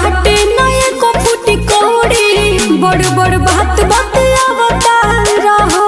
बाटे ना एको फूटी कौड़ी बड़ बड़ बात बात आवता रहो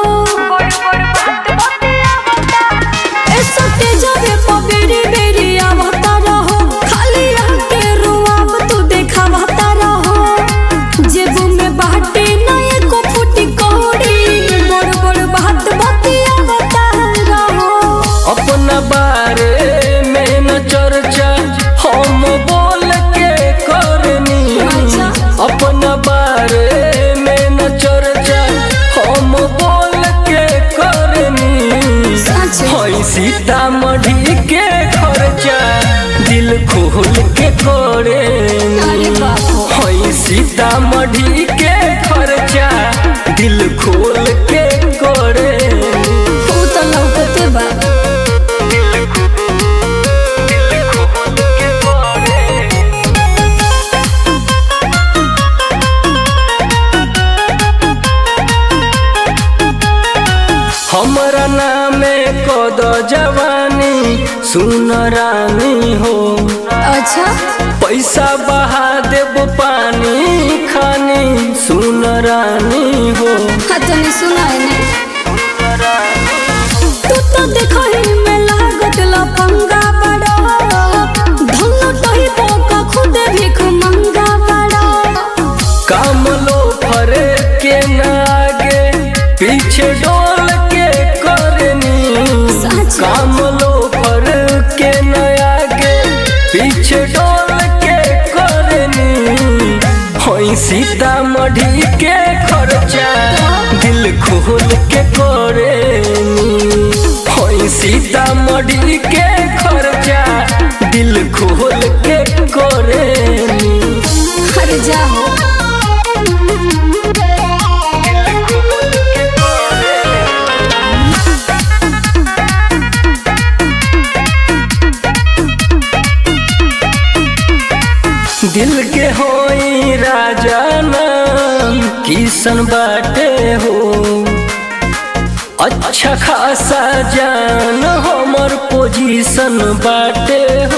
ए सटे जावे पबेरी बेरी आवता रहो खाली आके रुआब तू देखावता रहो जेबू में बाटे ना एको फूटी कौड़ी बड़ बड़ बात बात आवता रहो अपना बारे में न चर्चा हम बोल के करनी अच्छा। अपना बारे में न चर्चा हम बोल के करनी सच। हई सीतामढ़ी के खर्चा दिल खोल के करे अरे बाप रे। हई सीतामढ़ी के खर्चा दिल खोल के करे तू तो लौकते बा हमरा नामे कद जवानी सुन रानी हो अच्छा पैसा बहा देब पानी खानी सुन रानी हो हाँ तनी सुनाए ने तू तो देखो ही में लागत लफंगा बड़ा धन्नो तही पोका खुद भीख मंगा बड़ा काम लो फरे के न आगे पीछे डोल के करनी सच। काम लो फर के न आगे पीछे डोल के करनी होई सीतामढ़ी के खर्चा दिल खोल के करेनी होई सीतामढ़ी के खर्चा दिल खोल के करेनी हर जाओ दिल के होई राजा नाम किसन बाटे हो अच्छा खासा जान हमर पोजीशन बाटे हो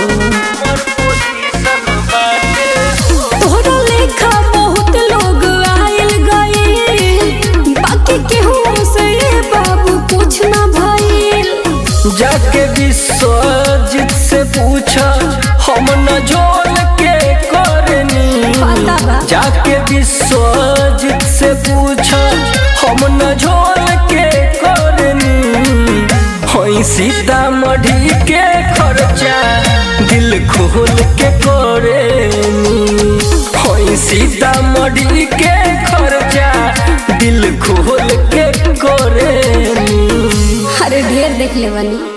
तोहरा लेखा बहुत लोग आयल गए बाकी केहू से बाबू कुछ ना भइल जाके विश्वजित से पूछा हम न जोल के करनी पता बा। जाके विश्वजित से पूछा हम न झोल के करनी होई सीतामढ़ी के खर्चा दिल खोल के करेनी होई सीतामढ़ी के खर्चा दिल खोल के करेनी अरे ढेर देख ले बनी